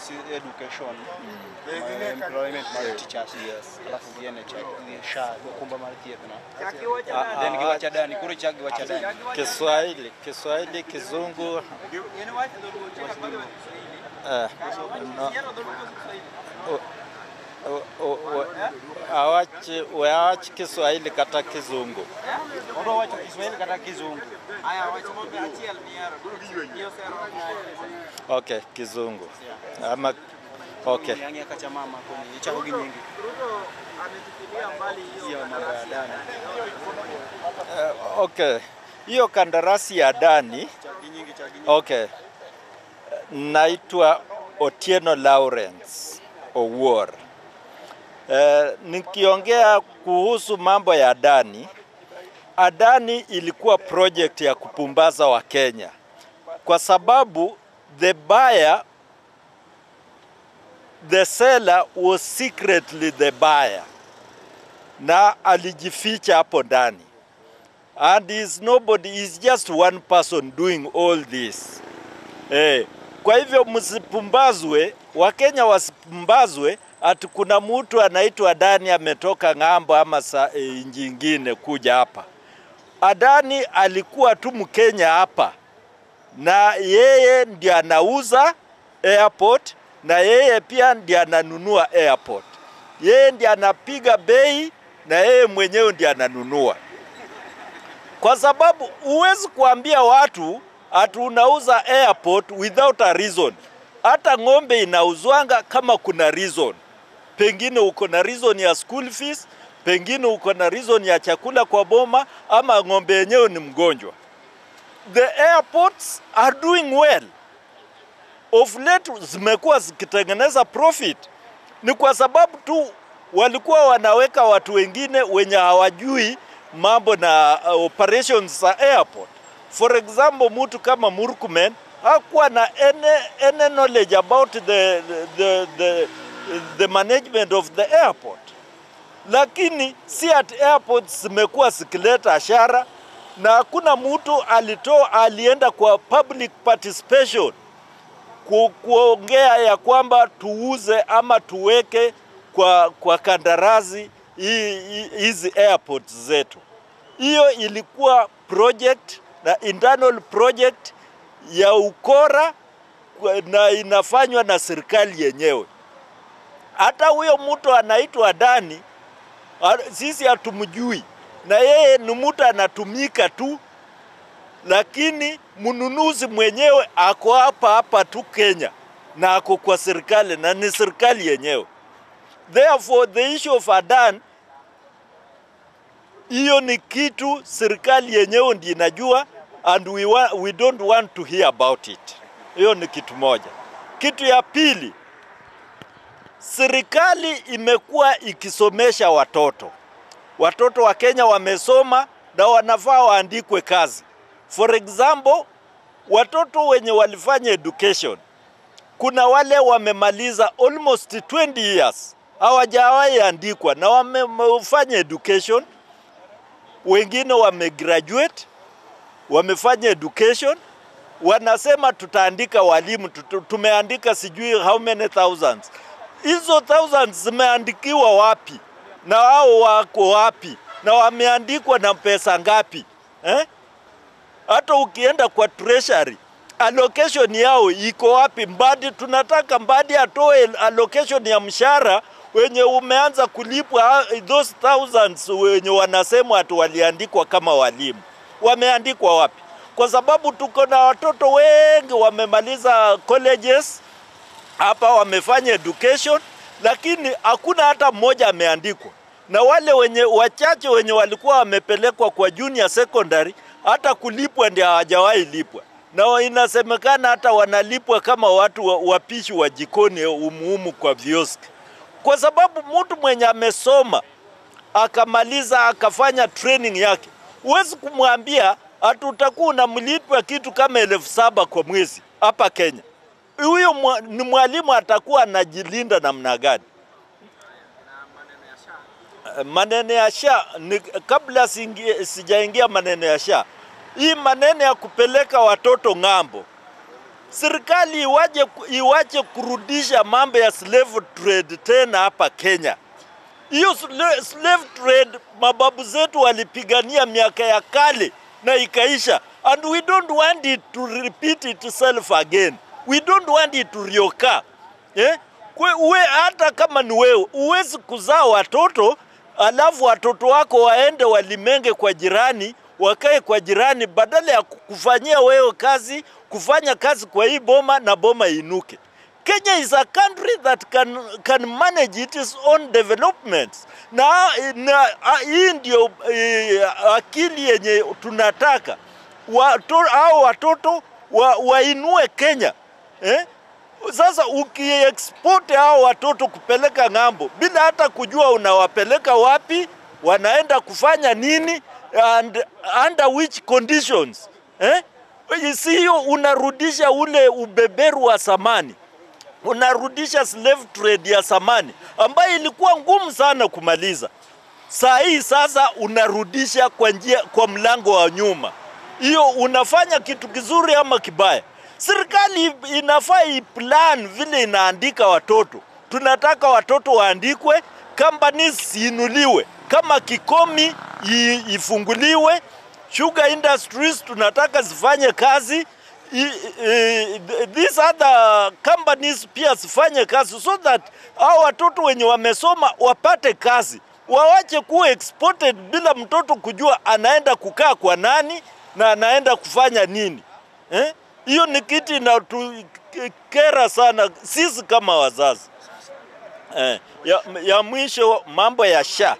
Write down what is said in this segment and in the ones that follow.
si education ma employment mar teachers alafu gi NHI gi SHA okumba mar thieth no Ah, then ah, giwacha dani koro ichak giwacha dani Kiswahili, Kiswahili, Kizungu eh, no, o- o- o- awachi weawach Kiswahili kata Kizungu. odwa wacho Kiswahili kata Kizungu Okay, Kizungu ama okay. Niangia kacha mama kwenye ichako gi nyingi hiyo mambo ya dani Eh, okay, hiyo kandarasi ya Dani chagi nyingi chagi nyingi Okay. Naitwa Otieno Lawrence Owuor. Eh, nikiongea kuhusu mambo ya Adani, Adani ilikuwa project ya kupumbaza wa Kenya kwa sababu the buyer the seller was secretly the buyer na alijificha hapo ndani and is nobody is just one person doing all this eh. Kwa hivyo msipumbazwe, Wakenya wasipumbazwe ati kuna mtu anaitwa Adani ametoka ng'ambo ama sa, e, nchi ingine kuja hapa. Adani alikuwa tu Mkenya hapa na yeye ndiye anauza airport na yeye pia ndiye ananunua airport. Yeye ndiye anapiga bei na yeye mwenyewe ndiye ananunua kwa sababu huwezi kuambia watu ati unauza airport without a reason. Hata ng'ombe inauzwanga kama kuna reason, pengine uko na reason ya school fees, pengine uko na reason ya chakula kwa boma, ama ng'ombe yenyewe ni mgonjwa. The airports are doing well. Of late zimekuwa zikitengeneza profit, ni kwa sababu tu walikuwa wanaweka watu wengine wenye hawajui mambo na uh, operations za airport. For example, mtu kama Murkomen hakuwa na any, any knowledge about the, the, the, the management of the airport, lakini si at airports zimekuwa zikileta ashara na hakuna mtu alitoa alienda kwa public participation ku, kuongea ya kwamba tuuze ama tuweke kwa, kwa kandarasi hii- hii- hizi airports zetu. Hiyo ilikuwa project na internal project ya ukora kwa- na inafanywa na serikali yenyewe. Hata huyo mtu anaitwa Dani, ha- sisi hatumjui, na yeye ni mtu anatumika tu, lakini mnunuzi mwenyewe ako hapa hapa tu Kenya na ako kwa serikali na ni serikali yenyewe. Therefore the issue of Adan hiyo ni kitu serikali yenyewe ndiyo inajua and we, wa, we don't want to hear about it. Hiyo ni kitu moja. Kitu ya pili, serikali imekuwa ikisomesha watoto. Watoto wa Kenya wamesoma na wanafaa waandikwe kazi. For example, watoto wenye walifanya education, kuna wale wamemaliza almost 20 years hawajawahi andikwa na wamefanya education wengine wamegraduate, wamefanya education, wanasema tutaandika walimu, tutu- tumeandika sijui how many thousands. Hizo thousands zimeandikiwa wapi na wao wako wapi na wameandikwa na pesa ngapi eh? Hata ukienda kwa treasury allocation yao iko wapi? Mbadi tunataka Mbadi atoe allocation ya mshahara wenye umeanza kulipwa ah, those thousands wenye wanasema ati waliandikwa kama walimu, wameandikwa wapi? Kwa sababu tuko na watoto wengi wamemaliza colleges hapa, wamefanya education, lakini hakuna hata mmoja ameandikwa, na wale wenye wachache wenye walikuwa wamepelekwa kwa junior secondary, hata kulipwa ndio hawajawahi lipwa, na inasemekana hata wanalipwa kama watu wa- wapishi wa jikoni umuhumu kwa vioski kwa sababu mtu mwenye amesoma akamaliza akafanya training yake, huwezi kumwambia ati utakuwa unamlipwa kitu kama elfu saba kwa mwezi hapa Kenya. Huyo mwa- ni mwalimu atakuwa anajilinda namna gani? Eh, Maneno ya SHA ni, kabla siingie- sijaingia maneno ya SHA, hii maneno ya kupeleka watoto ng'ambo serikali iwaje, iwache kurudisha mambo ya slave trade tena hapa Kenya. Hiyo sla- slave trade mababu zetu walipigania miaka ya kale na ikaisha, and we don't want it to repeat itself again. We don't want it to reoccur. Eh? Kwe, uwe hata kama ni wewe uwezi kuzaa watoto alafu watoto wako waende walimenge kwa jirani wakae kwa jirani badala ya kufanyia wewe kazi kufanya kazi kwa hii boma na boma inuke. Kenya is a country that can, can manage its own development na, na a- hii ndio eh, akili yenye tunataka Wato, hao watoto wa, wainue Kenya eh? Sasa ukiexport hao watoto kupeleka ng'ambo bila hata kujua unawapeleka wapi, wanaenda kufanya nini and under which conditions eh? Si hiyo unarudisha ule ubeberu wa zamani, unarudisha slave trade ya zamani ambayo ilikuwa ngumu sana kumaliza. Saa hii sasa unarudisha kwa njia, kwa mlango wa nyuma. Hiyo unafanya kitu kizuri ama kibaya? Serikali inafaa iplan vile inaandika watoto. Tunataka watoto waandikwe, companies ziinuliwe, kama Kikomi i- ifunguliwe, sugar industries tunataka zifanye kazi I, i, these other companies pia zifanye kazi so that hao watoto wenye wamesoma wapate kazi, wawache kuwa exported bila mtoto kujua anaenda kukaa kwa nani na anaenda kufanya nini eh? Hiyo ni kitu inatukera sana sisi kama wazazi eh. Ya, ya mwisho mambo ya sha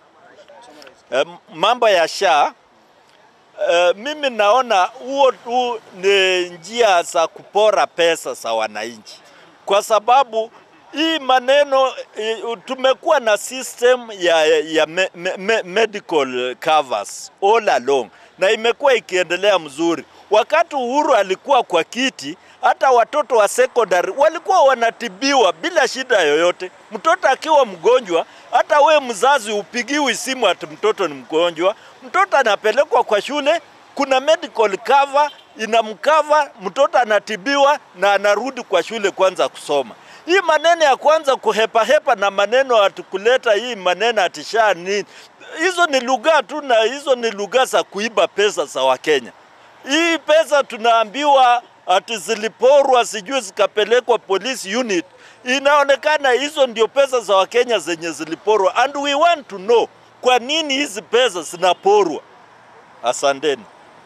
eh, mambo ya sha Uh, mimi naona huo tu ni njia za kupora pesa za wananchi, kwa sababu hii maneno eh, tumekuwa na system ya, ya me, me, me, medical covers all along na imekuwa ikiendelea mzuri. Wakati Uhuru alikuwa kwa kiti, hata watoto wa secondary walikuwa wanatibiwa bila shida yoyote. Mtoto akiwa mgonjwa, hata we mzazi upigiwi simu ati mtoto ni mgonjwa, mtoto anapelekwa kwa shule, kuna medical cover inamkava, mtoto anatibiwa na anarudi kwa shule kwanza kusoma. Hii maneno ya kwanza kuhepahepa na maneno ati kuleta hii maneno ati sha nini, hizo ni lugha tu, na hizo ni lugha za kuiba pesa za Wakenya. Hii pesa tunaambiwa ati ziliporwa, sijui zikapelekwa police unit. Inaonekana hizo ndio pesa za Wakenya zenye ziliporwa, and we want to know kwa nini hizi pesa zinaporwa. Asanteni.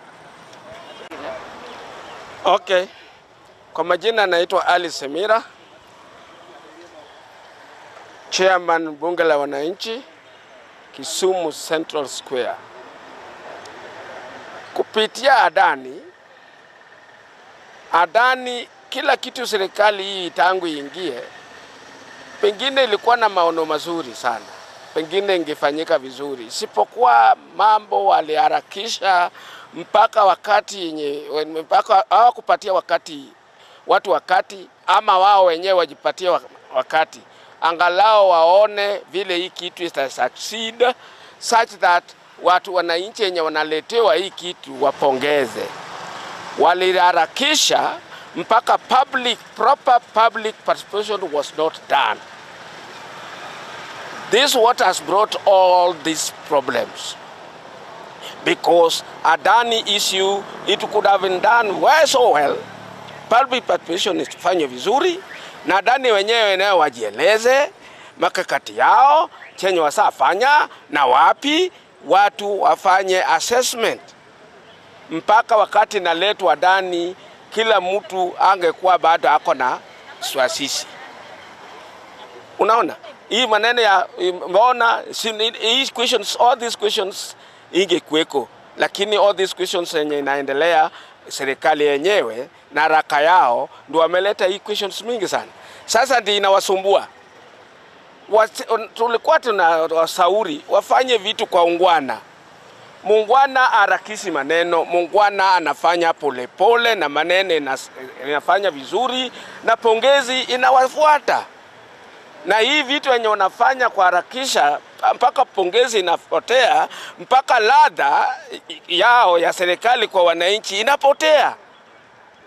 Okay. Kwa majina naitwa Ali Semira, chairman bunge la wananchi Kisumu Central Square. Kupitia Adani, Adani kila kitu serikali hii tangu iingie, pengine ilikuwa na maono mazuri sana, pengine ingefanyika vizuri, isipokuwa mambo waliharakisha mpaka wakati yenye mpaka hawakupatia wakati watu wakati, ama wao wenyewe wajipatie wa- wakati angalau waone vile hii kitu ita succeed such that watu wananchi wenye wanaletewa hii kitu wapongeze. Waliharakisha mpaka public proper public participation was not done. This what has brought all these problems because Adani issue it could have been done well so well. Public participation ifanywe vizuri na Adani wenyewe nayo wajieleze makakati yao chenye wasafanya na wapi watu wafanye assessment mpaka wakati naletwa Adani, kila mtu angekuwa bado ako na swasisi. Unaona hii maneno ya mbona si- hii questions, all these questions ingekuweko, lakini all these questions yenye inaendelea serikali yenyewe na haraka yao ndio wameleta hii questions mingi sana. Sasa ndio inawasumbua. Wasi- Tulikuwa tunawasauri wafanye vitu kwa ungwana. Mungwana harakisi maneno, mungwana anafanya polepole pole, na maneno inas- inafanya vizuri na pongezi inawafuata na hii vitu wenye wanafanya kuharakisha mpaka pongezi inapotea, mpaka ladha yao ya serikali kwa wananchi inapotea.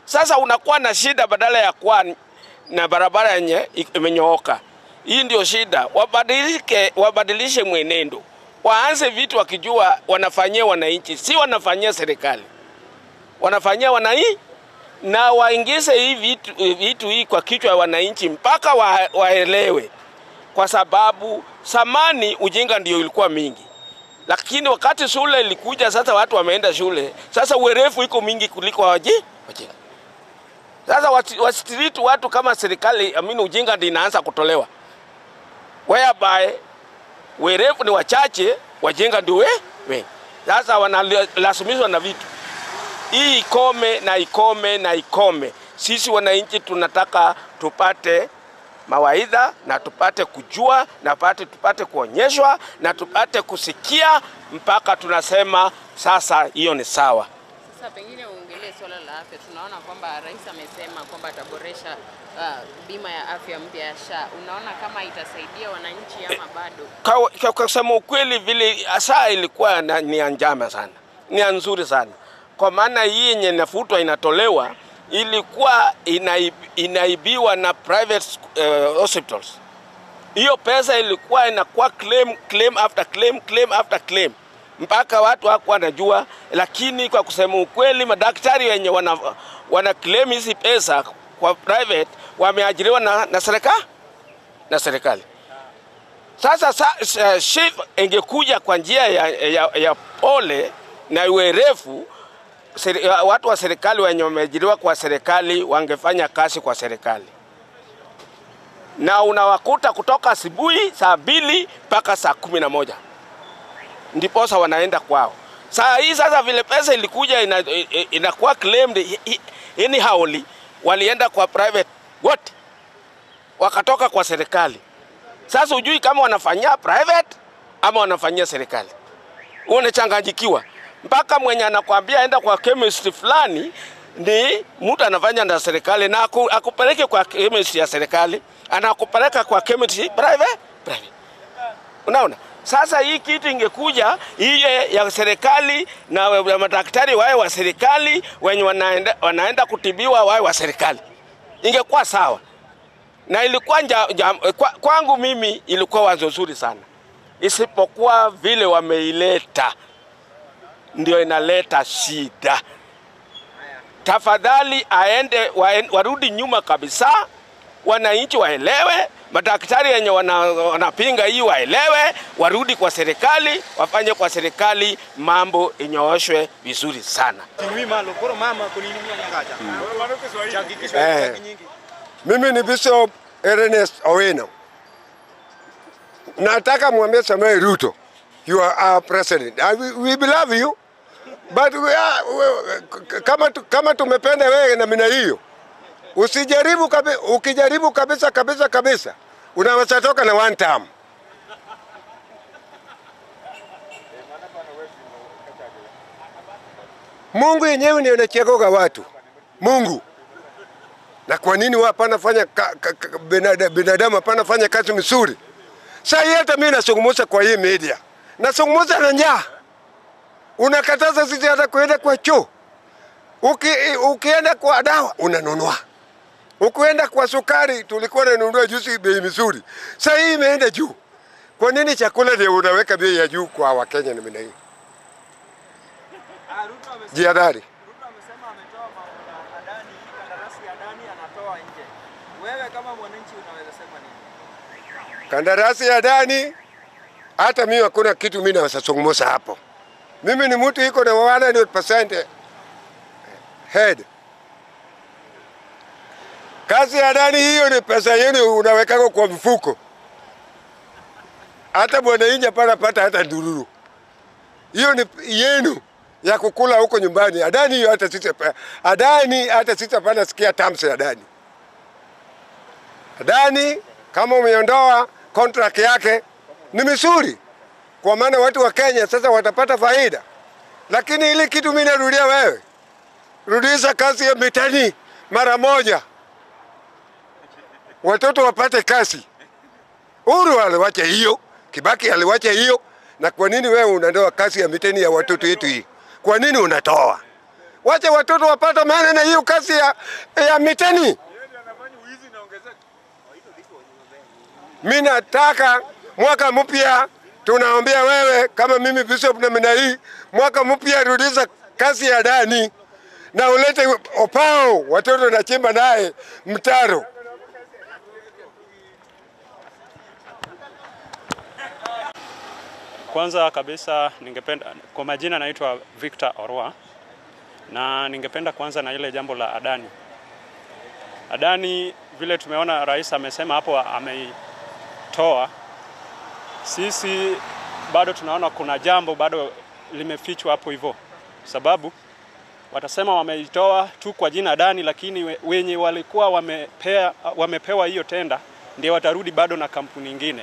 Sasa unakuwa na shida badala ya kuwa na barabara yenye imenyooka. Hii ndio shida. Wabadilike, wabadilishe mwenendo, waanze vitu wakijua wanafanyia wananchi, si wanafanyia serikali, wanafanyia wananchi na waingize hii vitu, vitu hii kwa kichwa ya wananchi mpaka wa, waelewe, kwa sababu samani ujinga ndio ilikuwa mingi, lakini wakati shule ilikuja, sasa watu wameenda shule, sasa uerefu iko mingi kuliko waji wajinga. Sasa wasitiritu watu kama serikali, amini ujinga ndio inaanza kutolewa, whereby werefu ni wachache, wajinga ndio we wengi. Sasa wanalazimishwa na vitu hii ikome na ikome na ikome. Sisi wananchi tunataka tupate mawaidha na tupate kujua na tupate, tupate kuonyeshwa na tupate kusikia mpaka tunasema sasa hiyo ni sawa. Sasa pengine uongelee swala la afya. Tunaona kwamba rais amesema kwamba ataboresha uh, bima ya afya mpya ya SHA. Unaona kama itasaidia wananchi ama bado? Kwa, kwa kusema ukweli, vile SHA ilikuwa na, ni ya njama sana, ni ya nzuri sana kwa maana hii yenye nafutwa inatolewa ilikuwa inaib, inaibiwa na private uh, hospitals. Hiyo pesa ilikuwa inakuwa claim, claim after claim, claim after claim mpaka watu hawakuwa wanajua, lakini kwa kusema ukweli, madaktari wenye wana, wana claim hizi pesa kwa private wameajiriwa na, na serikali na serikali. Sasa sa, sa, shift ingekuja kwa njia ya, ya, ya pole na uerefu seri, watu wa serikali wenye wameajiriwa kwa serikali wangefanya kazi kwa serikali, na unawakuta kutoka asubuhi saa mbili mpaka saa kumi na moja ndiposa wanaenda kwao. Saa hii sasa vile pesa ilikuja inakuwa ina, ina claimed anyhowly, walienda kwa private wote wakatoka kwa serikali. Sasa hujui kama wanafanyia private ama wanafanyia serikali, unachanganyikiwa mpaka mwenye anakwambia enda kwa chemist fulani ni mtu anafanya na serikali na aku, akupeleke kwa chemist ya serikali, anakupeleka kwa chemist private private. Unaona? Sasa hii kitu ingekuja iye ya serikali na madaktari wawe wa serikali, wenye wanaenda, wanaenda kutibiwa wawe wa serikali, ingekuwa sawa na ilikuwa nja, nja, kwa, kwangu mimi ilikuwa wazo zuri sana, isipokuwa vile wameileta ndio inaleta shida. Tafadhali aende warudi nyuma kabisa, wananchi waelewe, madaktari wenye wanapinga wana hii waelewe, warudi kwa serikali, wafanye kwa serikali mambo inyooshwe vizuri sana. Eh, mimi ni Bishop Ernest Owino. Nataka mwambie Samuel Ruto, you are our president. And we, we love you. But we are, we, kama, kama tumependa wewe namna hiyo, usijaribu kabi, ukijaribu kabisa kabisa kabisa unaweza toka na one term. Mungu yenyewe ndio anachaguga watu. Mungu. Na kwa nini hapana fanya ka, ka, ka, binadamu, binadamu hapana fanya kazi mzuri? Sasa hii hata mimi nasungumuza kwa hii media. Nasungumuza na njaa. Unakataza sisi hata kuenda kwa choo. Uki, ukienda kwa dawa unanunua. Ukienda kwa sukari tulikuwa tunanunua juzi bei mzuri. Sasa hii imeenda juu. Kwa nini chakula ndio unaweka bei ya juu kwa Wakenya namna hii? Jihadhari. Ruto amesema ametoa ma- Adani, kandarasi ya Adani anatoa nje. Wewe kama mwananchi unaweza sema nini? Kandarasi ya ndani, hata mimi hakuna kitu mimi naweza zungumza hapo. Mimi ni mtu iko na 100% head. Kazi ya ndani hiyo ni pesa yenu unawekako kwa mfuko. Hata mwananchi hapana pata hata ndururu. Hiyo ni yenu ya kukula huko nyumbani. Adani hiyo hata sisi Adani hata sisi hapana sikia terms ya Adani. Adani kama umeondoa contract yake ni mizuri, kwa maana watu wa Kenya sasa watapata faida. Lakini ili kitu mimi narudia wewe, rudisha kazi ya mitani mara moja, watoto wapate kazi. Uhuru aliwacha hiyo, Kibaki aliwacha hiyo. Na kwa nini wewe unatoa kazi ya mitani ya watoto wetu hii? Kwa nini unatoa? wache watoto wapate maana na hiyo kazi ya, ya miteni. Mi nataka mwaka mpya, tunaombea wewe kama mimi bishop namna hii, mwaka mpya rudiza kazi ya ndani na ulete opao, watoto nachimba naye mtaro. Kwanza kabisa ningependa, kwa majina naitwa Victor Orwa na ningependa kuanza na ile jambo la Adani. Adani vile tumeona rais amesema hapo ameitoa, sisi bado tunaona kuna jambo bado limefichwa hapo hivyo, sababu watasema wameitoa tu kwa jina Adani, lakini we- wenye walikuwa wamepea, wamepewa hiyo tenda ndio watarudi bado na kampuni ingine.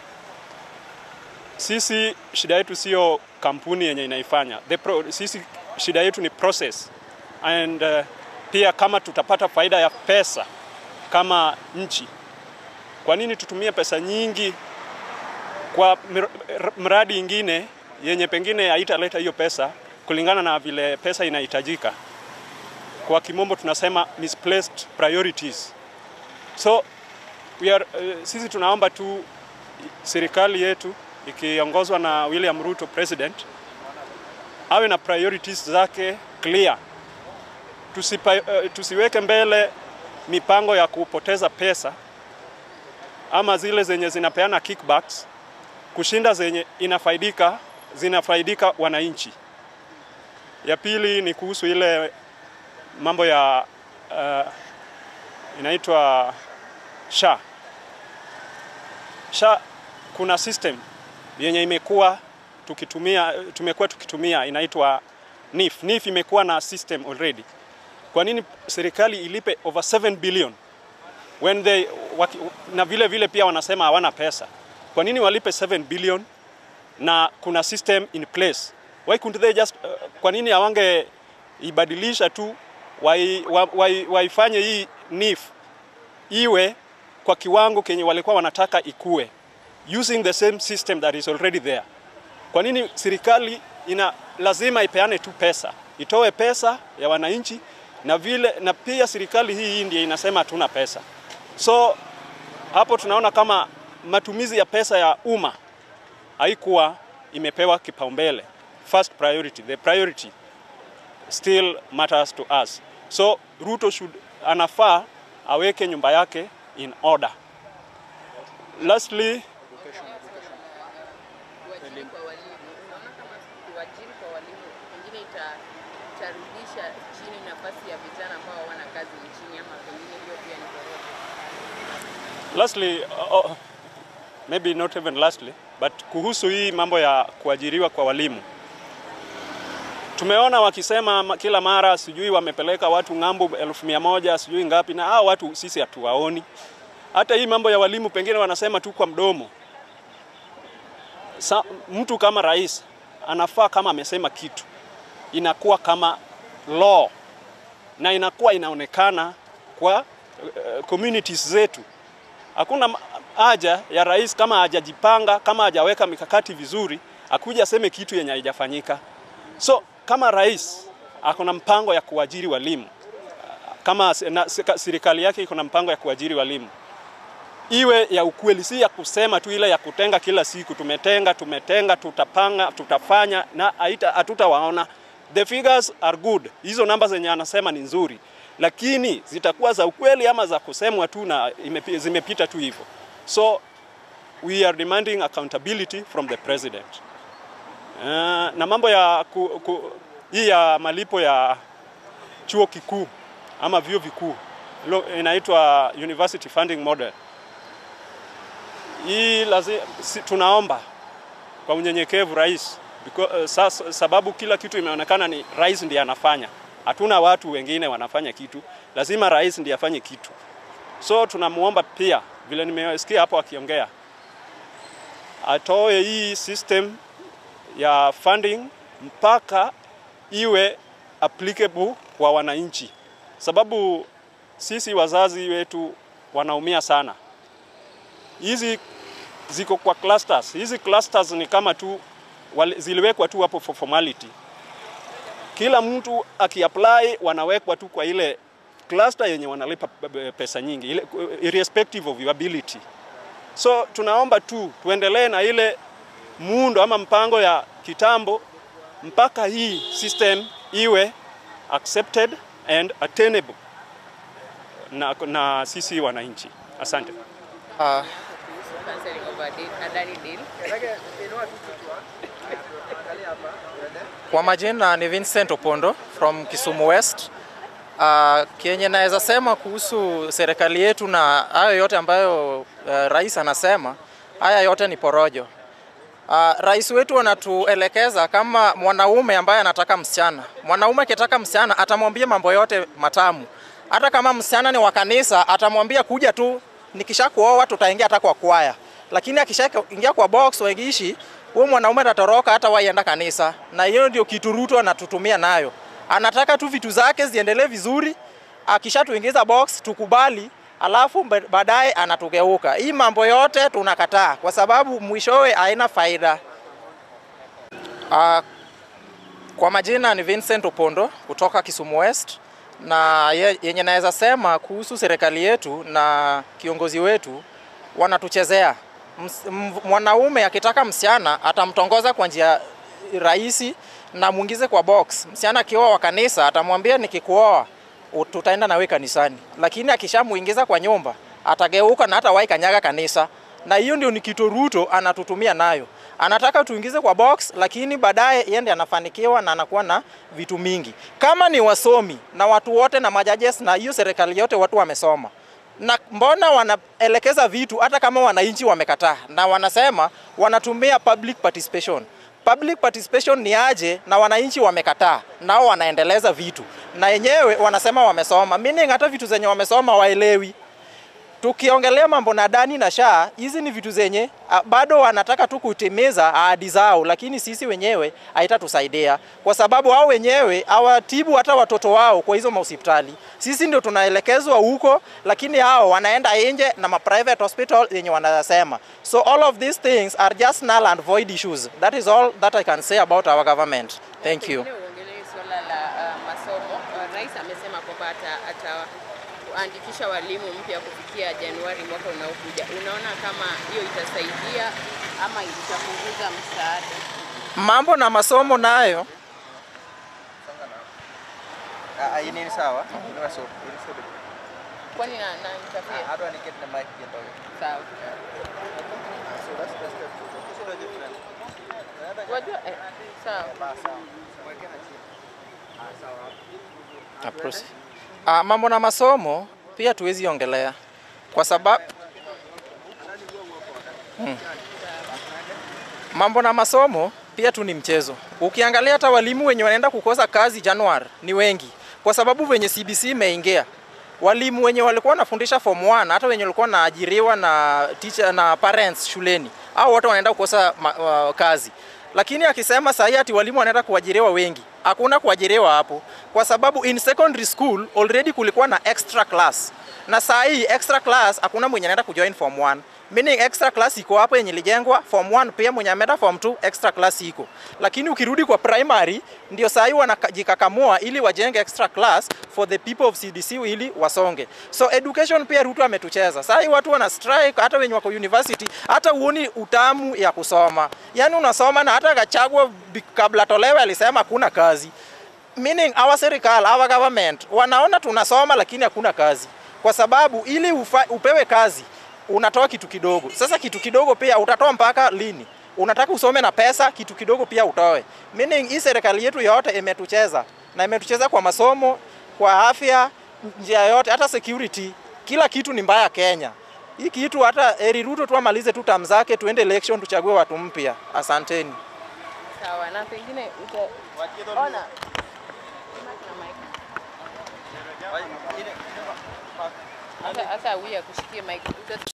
Sisi shida yetu sio kampuni yenye inaifanya the pro, sisi shida yetu ni process and uh, pia kama tutapata faida ya pesa kama nchi, kwa nini tutumie pesa nyingi kwa mir- r- mradi ingine yenye pengine haitaleta hiyo pesa kulingana na vile pesa inahitajika? Kwa kimombo tunasema misplaced priorities. So we are, uh, sisi tunaomba tu serikali yetu ikiongozwa na William Ruto president awe na priorities zake clear. Tusipa, uh, tusiweke mbele mipango ya kupoteza pesa ama zile zenye zinapeana kickbacks kushinda zenye inafaidika zinafaidika wananchi. Ya pili ni kuhusu ile mambo ya uh, inaitwa SHA. SHA kuna system yenye imekuwa tukitumia tumekuwa tukitumia inaitwa NIF. NIF imekuwa na system already. Kwa nini serikali ilipe over 7 billion when they waki, na vile vile pia wanasema hawana pesa. Kwa nini walipe 7 billion na kuna system in place? Why couldn't they just uh, kwa nini hawange ibadilisha tu waifanye wa, wa, waifanye hii NIF iwe kwa kiwango kenye walikuwa wanataka ikue using the same system that is already there. Kwa nini serikali ina lazima ipeane tu pesa, itoe pesa ya wananchi na vile na pia serikali hii hii ndiye inasema hatuna pesa. So hapo tunaona kama matumizi ya pesa ya umma haikuwa imepewa kipaumbele. First priority, the priority still matters to us. So Ruto should anafaa aweke nyumba yake in order. Lastly, kuajiri kwa walimu. Unaona kama kuajiri kwa walimu pengine ita, itarudisha chini nafasi ya vijana ambao hawana kazi nchini, ama pengine hiyo pia ni korofi. lastly uh, uh, maybe not even lastly but kuhusu hii mambo ya kuajiriwa kwa walimu tumeona wakisema ma- kila mara sijui wamepeleka watu ng'ambo elfu mia moja sijui ngapi, na hao watu sisi hatuwaoni. Hata hii mambo ya walimu pengine wanasema tu kwa mdomo. Sa, mtu kama rais anafaa kama amesema kitu inakuwa kama law na inakuwa inaonekana kwa uh, communities zetu. Hakuna ma- haja ya rais kama hajajipanga, kama hajaweka mikakati vizuri, akuja aseme kitu yenye haijafanyika. So kama rais ako na mpango ya kuajiri walimu, kama se- na, se- serikali yake iko na mpango ya kuajiri walimu, iwe ya ukweli, si ya kusema tu ile ya kutenga kila siku, tumetenga tumetenga, tutapanga, tutafanya na haita- hatutawaona. The figures are good, hizo namba zenye anasema ni nzuri, lakini zitakuwa za ukweli ama za kusemwa tu na imepi- zimepita tu hivyo. So we are demanding accountability from the president. Uh, na mambo ya ku, ku, hii ya malipo ya chuo kikuu ama vyuo vikuu ilo- inaitwa university funding model. Hii lazima, si, tunaomba kwa unyenyekevu rais because, uh, sasa, sababu kila kitu imeonekana ni rais ndiye anafanya, hatuna watu wengine wanafanya kitu, lazima rais ndiye afanye kitu. So tunamuomba pia, vile nimesikia hapo akiongea, atoe hii system ya funding mpaka iwe applicable kwa wananchi, sababu sisi wazazi wetu wanaumia sana. Hizi ziko kwa clusters. Hizi clusters ni kama tu wali- ziliwekwa tu hapo for formality. kila mtu akiapply wanawekwa tu kwa ile cluster yenye wanalipa pesa nyingi ile, irrespective of your ability. So tunaomba tu tuendelee na ile muundo ama mpango ya kitambo mpaka hii system iwe accepted and attainable na, na sisi wananchi. Asante. Uh, kuhusu cancelling of a deal- Adani deal. Kwa majina ni Vincent Opondo from Kisumu West. Uh, kenye naweza sema kuhusu serikali yetu na hayo yote ambayo uh, rais anasema, haya yote ni porojo. Uh, rais wetu anatuelekeza kama mwanaume ambaye anataka msichana. Mwanaume akitaka msichana atamwambia mambo yote matamu. Hata kama msichana ni wa kanisa atamwambia kuja tu, nikisha kuoa tutaingia hata kwa kwaya. Lakini akishaingia kwa box waigishi, huyo mwanaume atatoroka hata waienda kanisa, na hiyo ndio kitu Ruto anatutumia nayo. Anataka tu vitu zake ziendelee vizuri, akishatuingiza box tukubali, alafu ba- baadaye anatugeuka. Hii mambo yote tunakataa kwa sababu mwishowe haina faida. Uh, kwa majina ni Vincent Opondo kutoka Kisumu West, na ye- yenye naweza sema kuhusu serikali yetu na kiongozi wetu wanatuchezea. Ms- m- Mwanaume akitaka msichana atamtongoza kwa njia rahisi na muingize kwa box. Msichana akioa wa kanisa atamwambia nikikuoa u- tutaenda nawe kanisani, lakini akishamuingiza kwa nyumba atageuka na hata wahi kanyaga kanisa, na hiyo ndio ni kitu Ruto anatutumia nayo. Anataka tuingize kwa box, lakini baadaye yeye ndiye anafanikiwa na anakuwa na vitu mingi. Kama ni wasomi na watu wote na majajes na hiyo serikali yote watu wamesoma na mbona wanaelekeza vitu hata kama wananchi wamekataa, na wanasema wanatumia public participation. Public participation ni aje na wananchi wamekataa, nao wanaendeleza vitu na yenyewe wanasema wamesoma, meaning hata vitu zenye wamesoma waelewi. Tukiongelea mambo na Adani na Shaa, hizi ni vitu zenye a, bado wanataka tu kutimiza ahadi zao, lakini sisi wenyewe haitatusaidia kwa sababu hao wenyewe hawatibu hata watoto wao kwa hizo mahospitali. Sisi ndio tunaelekezwa huko, lakini hao wanaenda nje na ma private hospital yenye wanasema. So all of these things are just null and void issues. That is all that I can say about our government. Thank you. Pengine uongelee swala la uh, masomo. Uh, rais amesema kwamba ata, ataandikisha walimu mpya kufikia Januari mwaka unaokuja. Unaona kama hiyo itasaidia ama itapunguza msaada? Mambo na masomo nayo Ah, ini ni sawa. Ini masuk. Kwani na, na interfere? How do I get the mic gitu? Sawa. Wajua eh, sawa. Approach. Ah, mambo na masomo pia tuwezi ongelea kwa sababu hmm. Mambo na masomo pia tu ni mchezo. Ukiangalia hata walimu wenye wanaenda kukosa kazi Januari ni wengi, kwa sababu venye CBC imeingia walimu wenye walikuwa wanafundisha form 1 hata wenye walikuwa wanaajiriwa na teacher na parents shuleni, au wote wanaenda kukosa ma, uh, kazi. Lakini akisema sahii ati walimu wanaenda kuajiriwa wengi, hakuna kuajiriwa hapo, kwa sababu in secondary school already kulikuwa na extra class, na saa hii extra class hakuna mwenye anaenda kujoin form 1 meaning extra class iko hapo yenye ilijengwa form 1 pia mwenye ameenda form 2 extra class iko lakini ukirudi kwa primary ndio saa hii wanajikakamua ili wajenge extra class for the people of CDC ili wasonge so education pia Ruto ametucheza saa hii watu wana strike hata wenye wako university hata uoni utamu ya kusoma yani unasoma na hata Gachagua bi- kabla tolewe alisema hakuna kazi meaning our serikali our government wanaona tunasoma lakini hakuna kazi kwa sababu ili ufa, upewe kazi unatoa kitu kidogo. Sasa kitu kidogo pia utatoa mpaka lini? Unataka usome na pesa, kitu kidogo pia utoe. Meaning hii serikali yetu yote imetucheza na imetucheza kwa masomo, kwa afya, njia yote, hata security, kila kitu ni mbaya Kenya. Hii kitu hata Eri Ruto tu amalize tu term zake, tuende election, tuchague watu mpya. Asanteni. Sawa, na pengine uta... Ona. Mic na mic. Hata hata huyu akushikie mic. Uta-